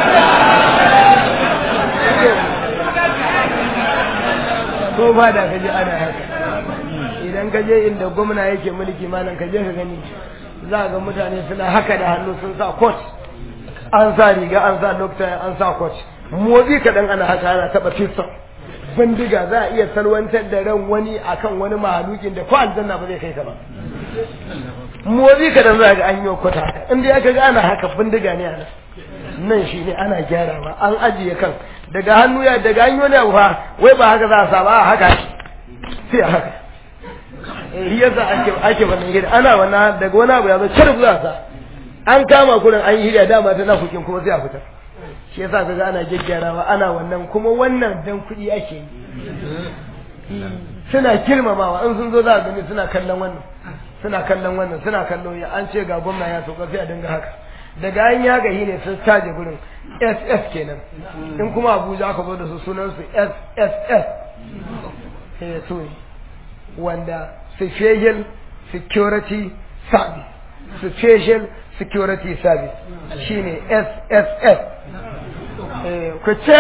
ko ba da kaje ana haka idan ka je inda gwamna yake mulki malam ka je ka gani za ga mutane suna haka da hannu sun sa coat an sa riga an sa dokta an sa coat motsi kaɗan ana haka ana taɓa fiston bindiga za a iya salwantar da ran wani akan wani mahalukin da ko aljanna ba zai kai ka ba motsi kaɗan za ga an yi kwata inda ya ga ana haka bindiga ne ana nan shi ne ana gyarawa an ajiye kan daga hannu ya daga hanyo ne fa wai ba haka za a saba a haka sai a haka eh yasa ake ake wannan gida ana wannan daga wani abu ya zo cirbu za sa an kama kurin an yi hiriya dama ta na hukin kuma sai a fitar shi yasa kaga ana gyaggyarawa ana wannan kuma wannan dan kuɗi ake yi suna girmamawa in sun zo za a gani suna kallon wannan suna kallon wannan suna kallon ya an ce ga gwamna ya sauka sai a dinga haka daga an ya gahi ne sun taje gurin ss kenan in kuma abuja aka zo da su sunan su sss eh su ne wanda special security service special security service shine sss eh ku ce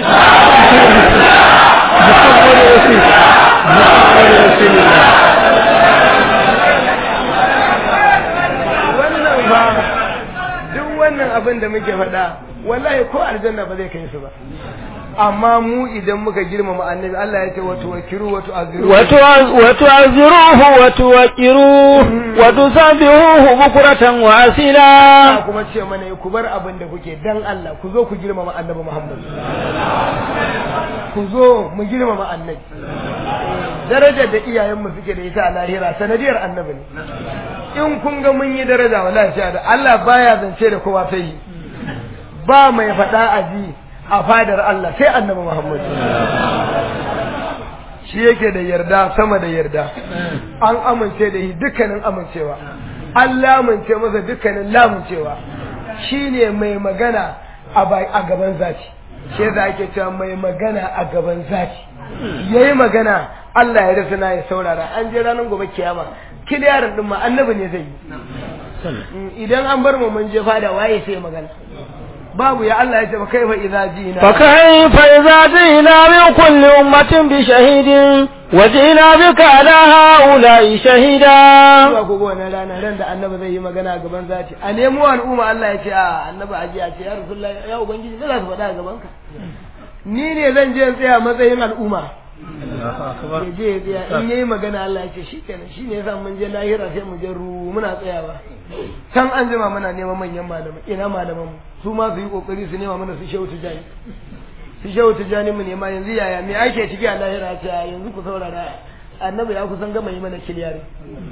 Muhammadu Rasul Muhammadu Rasulullah wannan ba duk wannan abin da muke faɗa wallahi ko aljanna ba zai kai su ba amma mu idan muka girmama annabi Allah ya ce wa tuwakiru wa tu'aziru wa tu'aziruhu wa tuwaqiruhu wa tusabbihuhu bukratan wa asila kuma ce mana ku bar abin da kuke dan Allah ku zo ku girmama annabi Muhammad ku zo mu girmama annabi darajar da iyayenmu suke da ita a lahira sanadiyar annabi ne in kun ga mun yi daraja wallahi sha da Allah baya zance da kowa sai yi ba mai faɗa a ji a fadar Allah sai annabi Muhammad shi yake da yarda sama da yarda an amince da shi dukkanin amincewa an lamunce masa dukkanin lamuncewa shine mai magana a gaban zaci shi yasa ake cewa mai magana a gaban zaci yayi magana Allah ya rasa na ya saurara an je ranar gobe kiyama kiliyarin din ma annabi ne zai yi idan an bar mu mun je fada waye sai magana babu ya Allah ya ce kai fa idza jina fa kaifa idza jina min kulli ummatin bi shahidin wa jina bika ala haula'i shahida zuwa gobe wannan rana ran da annabi zai yi magana a gaban zati a nemo al'umma Allah ya ce a annabi aje a ce ya rasulullahi ya ubangiji me za su faɗa a gaban ka ni ne zan je tsaya matsayin al'umma ya je ya tsaya in yayi magana Allah ya ce shikenan shine yasa mun je lahira sai mu je ru muna tsayawa can an jima muna neman manyan malamai ina malaman mu su ma su yi kokari su nema mana su shehu tijani su shehu tijani mu nema yanzu yaya me ake ciki a lahira ce yanzu ku saurara annabi ya kusan gama yi mana kiliyari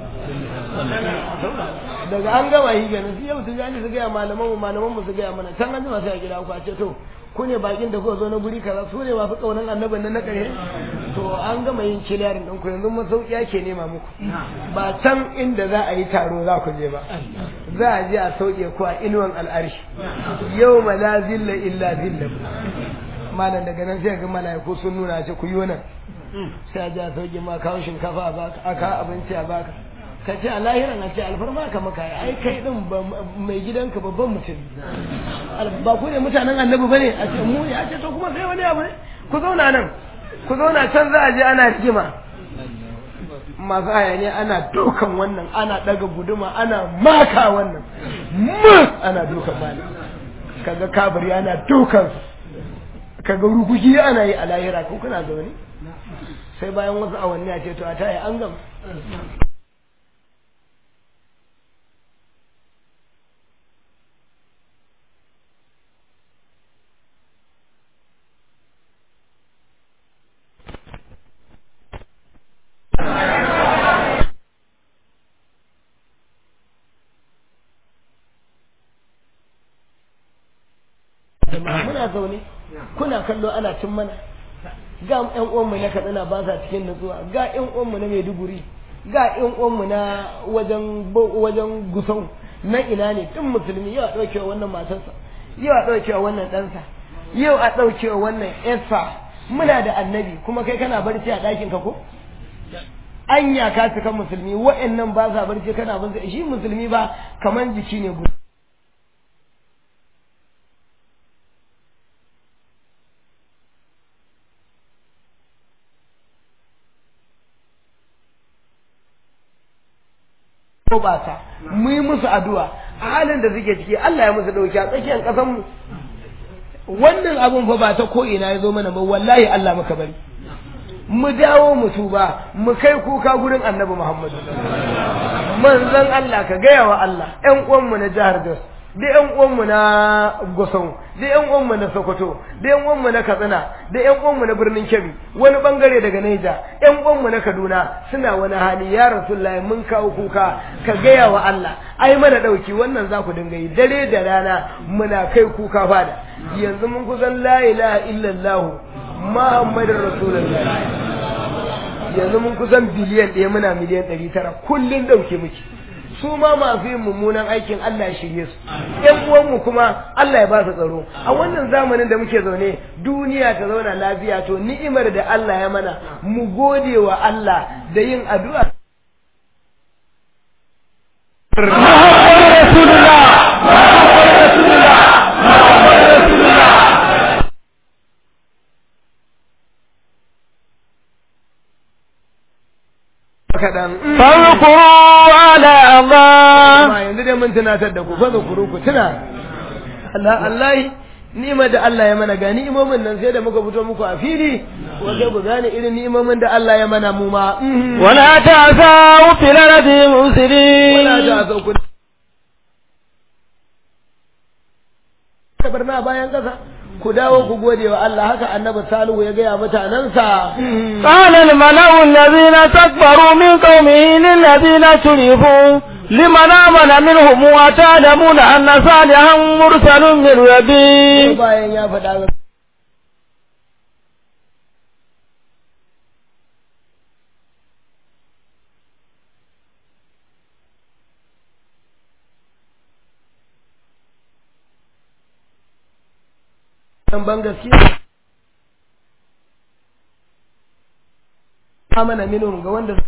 daga an gama yi ganin su yau tijani su gaya malaman mu malaman mu su gaya mana can an jima sai a gida ku a ce to ku ne bakin da kuka zo na guri kaza su ne masu kaunan annabin nan na kare to an gama yin kiliyarin ɗin ku yanzu masauki ake nema muku ba can inda za a yi taro za ku je ba za a je a sauke ku a inuwan al'arshi yau ma la zilla illa zilla malam daga nan sai ga malaiku sun nuna ce ku yi nan sai a je a sauke ma kawo shinkafa a baka aka abinci a baka ka ce a lahiran a ce alfarma ka maka ai kai din mai gidanka babban mutum ba ku ne mutanen annabi bane a ce mu ne a ce to kuma sai wani abu ne ku zauna nan ku zauna can za a je ana rigima masu hayaniya ana dukan wannan ana daga guduma ana maka wannan mu ana dukan mali kaga kabari ana dukan ka ga rukuki ana yi a lahira ko kuna zaune sai bayan wasu awanni a ce to a taya an gama muna zaune kuna kallo ana cin mana ga yan uwanmu na katsina ba sa cikin nutsuwa ga yan uwanmu na maiduguri ga yan uwanmu na wajen wajen gusau na ina ne tun musulmi yau a ɗaukewa wannan matarsa yau a ɗaukewa wannan ɗansa yau a ɗaukewa wannan ƴarsa muna da annabi kuma kai kana barci a ɗakin ka ko anya ka cika musulmi wa'annan ba sa barci kana barci shi musulmi ba kaman jiki ne guda ko ba ta mu yi musu addu'a a halin da suke ciki Allah ya musu dauki a tsakiyar kasan mu wannan abun fa ba ta ko ina ya zo mana ba wallahi Allah muka bari mu dawo mu tuba mu kai kuka gurin Annabi Muhammad manzon Allah ka gaya wa Allah ƴan uwan mu na jihar Jos da ƴan uwan mu na Gusau da ƴan uwan mu na Sokoto da ƴan uwan mu na Katsina da ƴan uwan mu na birnin Kebbi wani bangare daga Niger ƴan uwan mu na Kaduna suna wani hali ya Rasulullahi mun kawo kuka ka gaya wa Allah ai mana dauki wannan za ku dinga yi dare da rana muna kai kuka fada yanzu mun kusan la ilaha illallah Muhammadur Rasulullah yanzu mun kusan biliyan ɗaya muna miliyan ɗari tara kullum ɗauke muke su ma masu yin mummunan aikin Allah ya shirye su ƴan uwanmu kuma Allah ya ba su tsaro a wannan zamanin da muke zaune duniya ta zauna lafiya to ni'imar da Allah ya mana mu gode wa Allah da yin addu'a kaɗan. Farkuru ala Allah. Amma yanzu dai mun tunatar da ku fa kuru ku tuna. Allah Allah ni'imar da Allah ya mana ga ni'imomin nan sai da muka fito muku a fili ko sai ku gane irin ni'imomin da Allah ya mana mu ma. Wala ta'sau fil ardi mufsidin. Wala ta'sau ku. Barna bayan kasa. ku dawo ku gode wa Allah haka annabi Salihu ya gaya mutanensa. قال الملأ الذين استكبروا من قومه للذين شرفوا لمن آمن منهم وتعلمون أن صالحا مرسل من ربي bayan ya faɗa dan ban gaskiya amana minhum ga wanda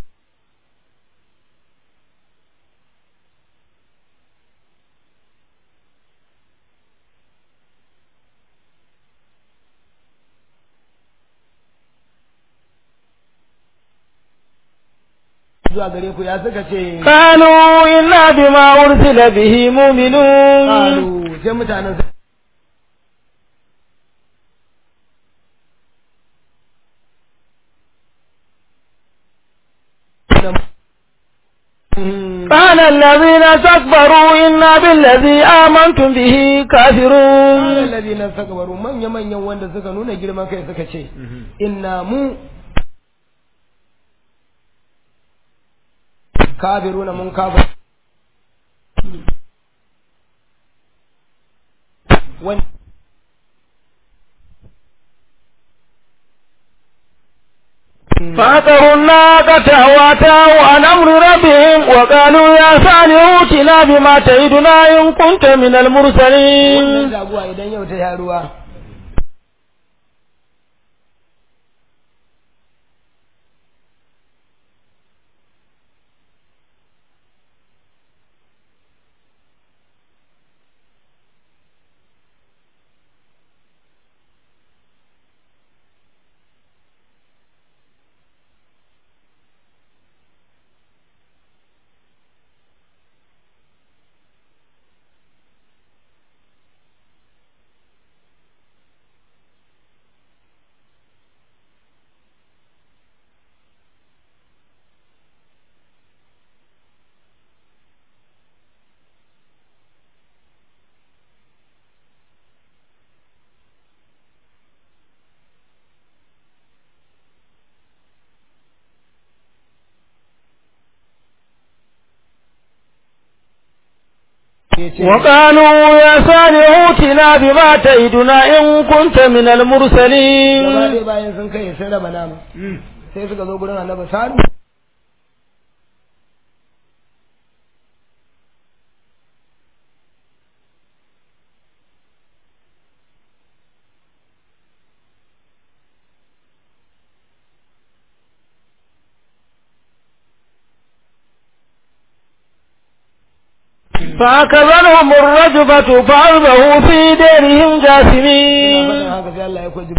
zuwa gare ku ya suka ce قالوا إنا بما أرسل به مؤمنون qalu sai mutanen su- قال الذين استكبروا إنا بالذي آمنتم به كافرون alladhi nan sakabaru manya manyan wanda suka nuna girman kai suka ce inna mu kafiruna mun kafa wani فأتوا الناقة واتوا عن أمر ربهم وقالوا يا صالح ائتنا بما تعدنا إن كنت من wannan المرسلين jaguwa idan yau ta sha ruwa وقالوا يا صالح ائتنا بما تعدنا إن كنت من gaba المرسلين ɗaya bayan sun kai sun raba nama sai suka zo gurin annabi salu فأكذنهم الرجفة فأصبحوا في ديرهم Ina faɗin جاثمين haka sai Allah ya kwaji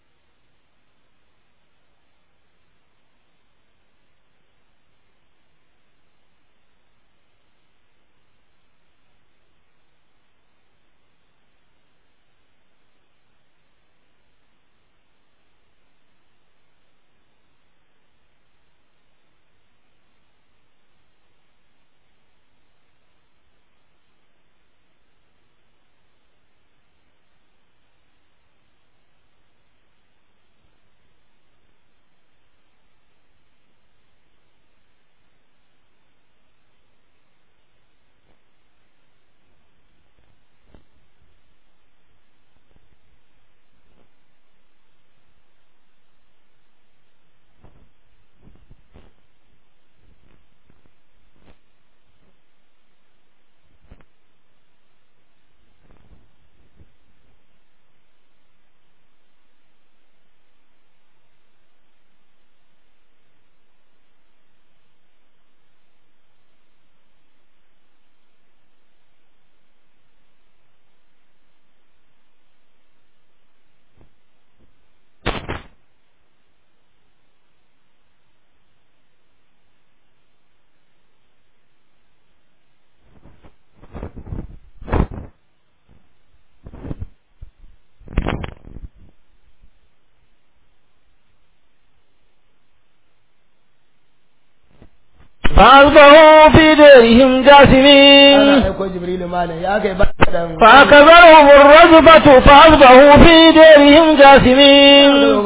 فأصبحوا في ديرهم ana جاثمين aiko jibrilu malam ya kai ba dan فأكذنهم الرجفة فأصبحوا في ديرهم جاثمين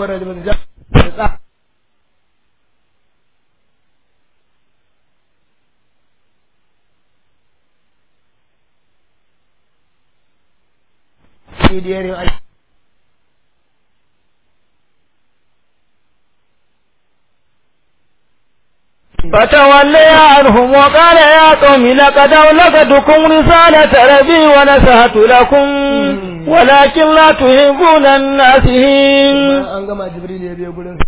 Idiyarin ai فتولي عنهم وقال يا قوم لقد أولقتكم رسالة ربي ونصحت لكم ولكن لا تحبون الناسين an gama jibril ya biyo gurin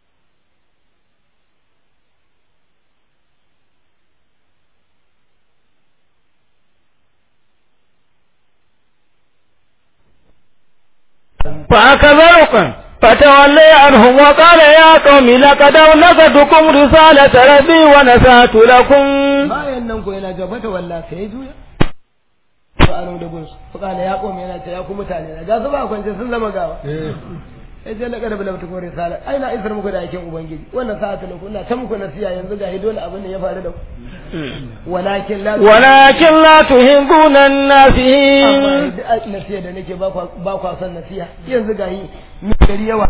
فأكذبكم فتولي عنهم وقال يا قوم لقد أولقتكم رسالة ربي ونصحت لكم bayan nan ko yana jabata walla sai ya juya fa anu da gunsu fa kana ya kome yana ce ya ku mutane na ga su ba kwance sun zama gawa sai je laka da bulabta ko risala ai na isar muku da aikin ubangiji wannan sa'atu lakum ina ta muku nasiya yanzu ga dole abin da ya faru da ku walakin la ولكن لا تحبون amma الناسين duk nasiya da nake ba kwa ba kwa son nasiya yanzu ga yi mi gari yawa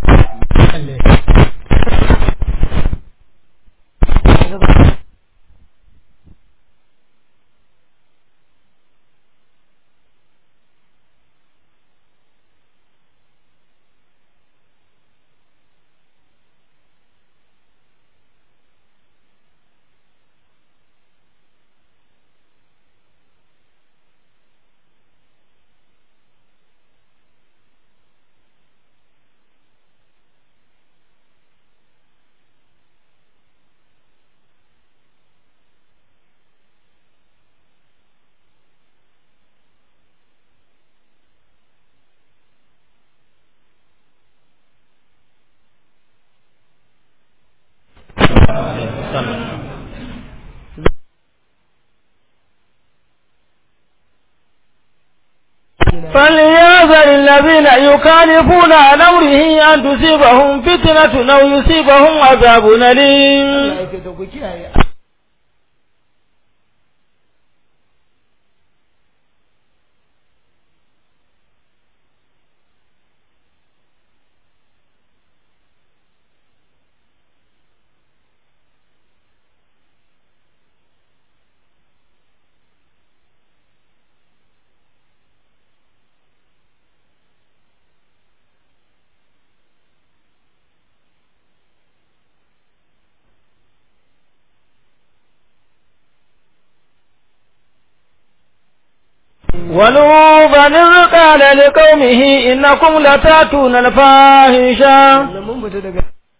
فليحذر الذين يخالفون عن أمره أن تصيبهم فتنة أو يصيبهم عذاب أليم Allah ya ce to ku kiyaye ولوطا إذ قال لقومه إنكم لتأتون الفاحشة mun fita daga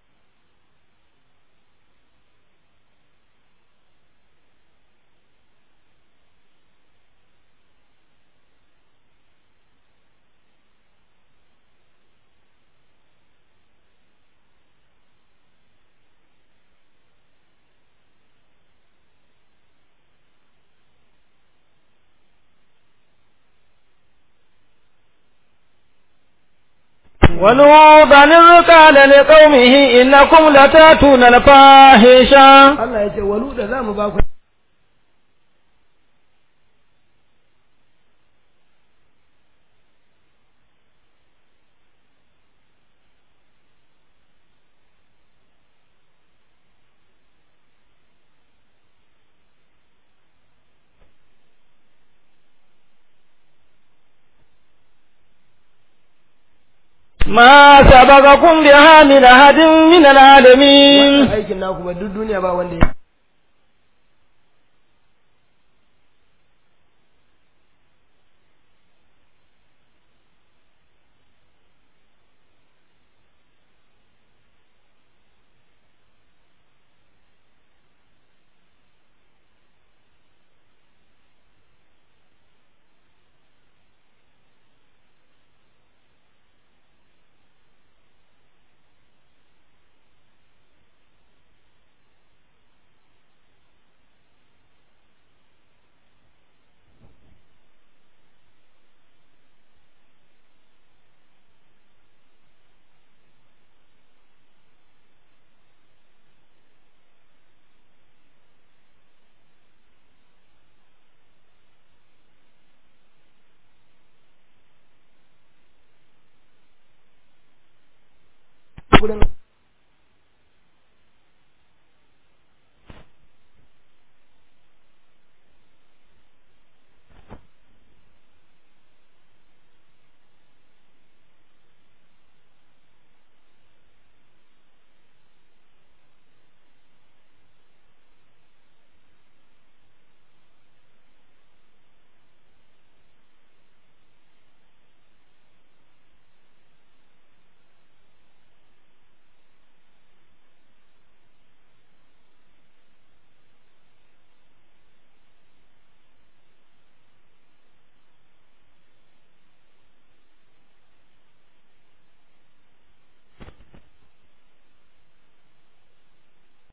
ولوطا إذ قال لقومه إنكم لتأتون الفاحشة Allah ya ce walu da za mu ba ku ما سبقكم بها من أحد من العالمين wannan aikin naku ba duk duniya ba wanda ya gurin